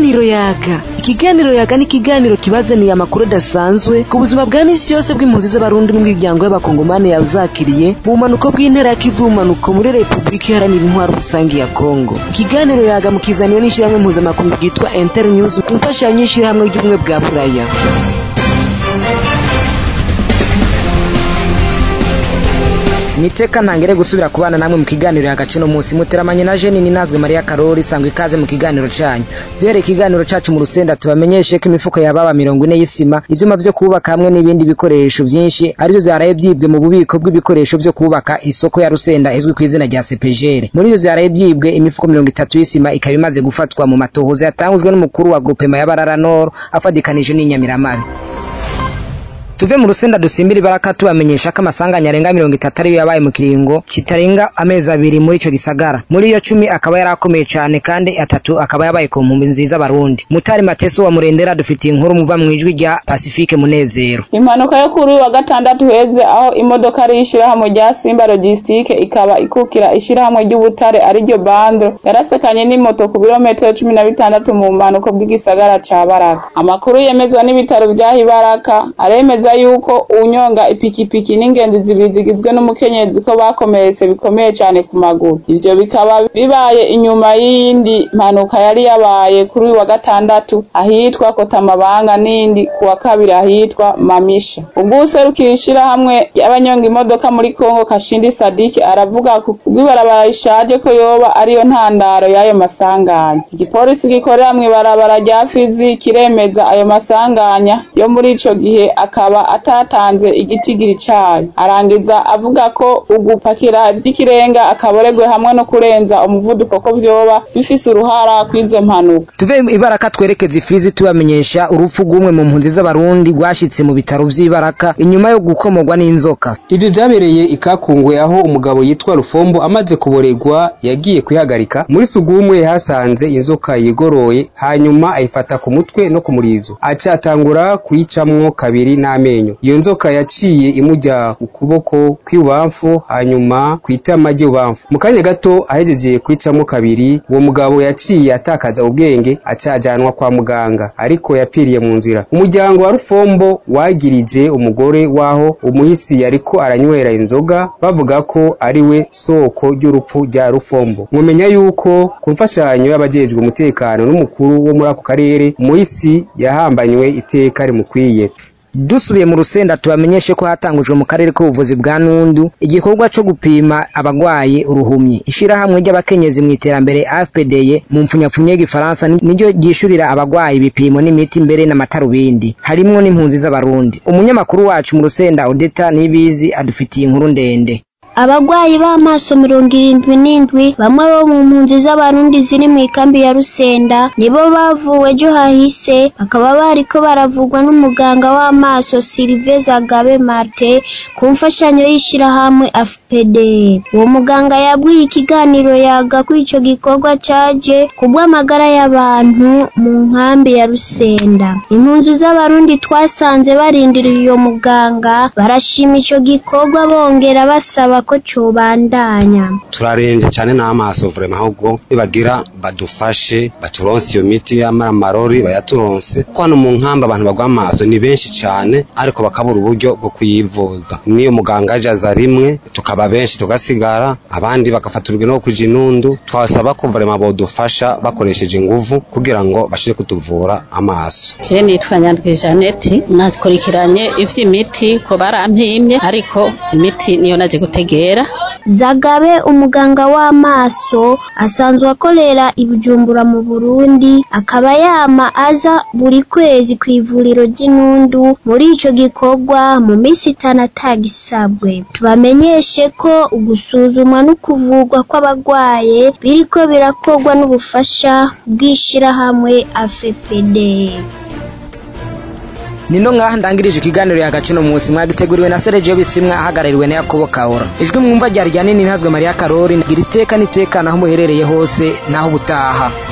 ikiganiro yaga ikiganiro yaga ni ikiganiro kibazaniye amakuru adasanzwe ku buzima bwa misi yose bw'impunzi z'abarundi n'imiryango y'abakongomani yazakiriye mu bumanuko bw'intera y'ikivumanuko muri repubulika iharanira intwaro rusange ya kongo ikiganiro yaga mukizaniwe n'ishyirahamwe mpuzamakungu ryitwa internews ku mfashanyo y'ishyirahamwe ry'ubumwe bwa buraya niteka ntangere gusubira kubana namwe mu kiganiro hagati no munsi muteramanye na Jeni ninazwe Maria Karori sangwe ikaze mu kiganiro cyanyu duhere ikiganiro cacu mu rusenda tubamenyeshe ko imifuko yababa mirongo ine y'isima ivyuma vyo kubaka hamwe n'ibindi bikoresho vyinshi arivyo vyaraye vyibwe mu bubiko bw'ibikoresho vyo kubaka isoko ya rusenda izwi ku izina rya CPGR muri ivyo vyaraye vyibwe imifuko mirongo itatu y'isima ikaba imaze gufatwa mu matohoza yatangujwe n'umukuru wa grupema ya Barara Nord afadikanije n'inyamiramabi tuve mu rusenda dusimbira ibaraka tubamenyesha ko amasanganya arenga mirongo itatu ariyo yabaye mu kiringo kitarenga amezi abiri muri ico gisagara muri iyo cumi akaba yari akomeye cane kandi atatu akaba yabaye ku nkumbi nziza abarundi mutari mateso wa murendera dufitiye inkuru muva mu ijwi rya pacifique munezero impanuka yo kuri uyu wa gatandatu heze aho imodoka ari ishirahamwe rya simba logistique ikaba ikukira ishirahamwe ry'ubutare ariryo bandro yarasekanye n'imoto ku birometero cumi na bitandatu mu mpanuko bw'igisagara ca baraka amakuru yemezwa n'ibitaro vyaha ibaraka aremeza yuko unyonga ipikipiki n'ingenzi zibiri zigizwe n'umukenyezi ko bakomeretse bikomeye cyane ku maguru ivyo bikaba bibaye inyuma y'iyindi mpanuka yari yabaye kuri uyu wa gatandatu ahitwa kotamabanga n'indi ku wa kabiri ahitwa mamisha ubwo userukira ishirahamwe y'abanyonga imodoka muri kongo kashindi sadiki aravuga kubw'ibarabara rishaje ko yoba ariyo ntandaro y'ayo masanganya igipolisi gikorera mw'ibarabara rya fizi kiremeza ayo masanganya yo muri ico gihe akaba atatanze igitigiri cayo arangiza avuga ko ugupakira vy'ikirenga akaboregwe hamwe no kurenza umuvuduko ko vyoba bifise uruhara kw'izo mpanuka tuve ibaraka twerekeza ifizi tubamenyesha urupfu rw'umwe mu mpunzi z'abarundi rwashitse mu bitaro vy'ibaraka inyuma yo gukomorwa n'inzoka ivyo vyabereye ikakungwe aho umugabo yitwa rufombo amaze kuboregwa yagiye kwihagarika muri sugumwe yahasanze inzoka yigoroye hanyuma ayifata ku mutwe no ku murizo aca atangura kuyicamwo kabiri n'amenyo iyo nzoka yaciye imujya ukuboko kw'ibubamfu hanyuma kw'itama ry'ibubamfu mu kanya gato ahejeje kwicamo kabiri uwo mugabo yaciye atakaza ubwenge aca ajanwa kwa muganga ariko yapfiriye mu nzira umuryango wa rufombo wagirije umugore waho umuhisi yariko aranywera inzoga bavuga ko ari we soko ry'urupfu rya rufombo mwumenya yuko ku mfashanyo y'abajejwe umutekano n'umukuru wo muri ako karere umuhisi yahambanywe iteka rimukwiye dusubiye mu rusenda tubamenyeshe ko hatangujwe mu karere k'ubuvuzi bwa nundu igikorwa co gupima abagwaye uruhumyi ishirahamwe ry'abakenyezi mu iterambere AFPDye mu mpfunyapfunyo y'igifaransa niryo ryishurira abagwaye ibipimo n'imiti mbere n'amatarubindi harimwo n'impunzi z'abarundi umunyamakuru wacu mu rusenda Odeta Nibizi adufitiye inkuru ndende abagwayi b'amaso mirongo irindwi n'indwi bamwe bo mu mpunzi z'abarundi ziri mu ikambi ya rusenda nibo bavuwe ejo hahise bakaba bariko baravugwa n'umuganga w'amaso Sylvain Zagabe Marte ku mfashanyo y'ishirahamwe AFPD uwo muganga yabwiye ikiganiro yaga ko ico gikorwa caje kubw'amagara y'abantu mu nkambi ya rusenda impunzi z'abarundi twasanze barindiriye uyo muganga barashima ico gikorwa bongera basaba ko cobandanya turarembye cyane n'amaso vrema ahubwo nibagira badufashe baturonse iyo miti y'amarori bayaturonse ko hano mu nkamba abantu bagwa amaso ni benshi cyane ariko bakabura uburyo bwo kuyivuza niyo muganga aje aza rimwe tukaba benshi tugasigara abandi bagafata urugendo rwo kuja inundu twasaba ko vrema bodufasha bakoresheje inguvu kugira ngo bashire kutuvura amaso je nitwa nyandwi janeti nakurikiranye ivy'imiti ko barampimye ariko imiti niyo naje gutegera Zagabe umuganga w'amaso asanzwe akorera ibijumbura mu Burundi akaba yama aza buri kwezi ku ivuriro ry'inundu muri ico gikorwa mu minsi itanu atagisabwe tubamenyeshe ko ugusuzumwa no kuvurwa kw'abagwaye biriko birakorwa n'ubufasha bw'ishirahamwe AFPD nino ngaha ndangirije ikiganiro yagace no munsi mwagiteguriwe na Sergio Bisimwa ahagarariwe na Yakobo Kaora ijwi mwumva ryari rya nini ntazwe Maria Karori gira iteka nitekana aho muherereye hose naho butaha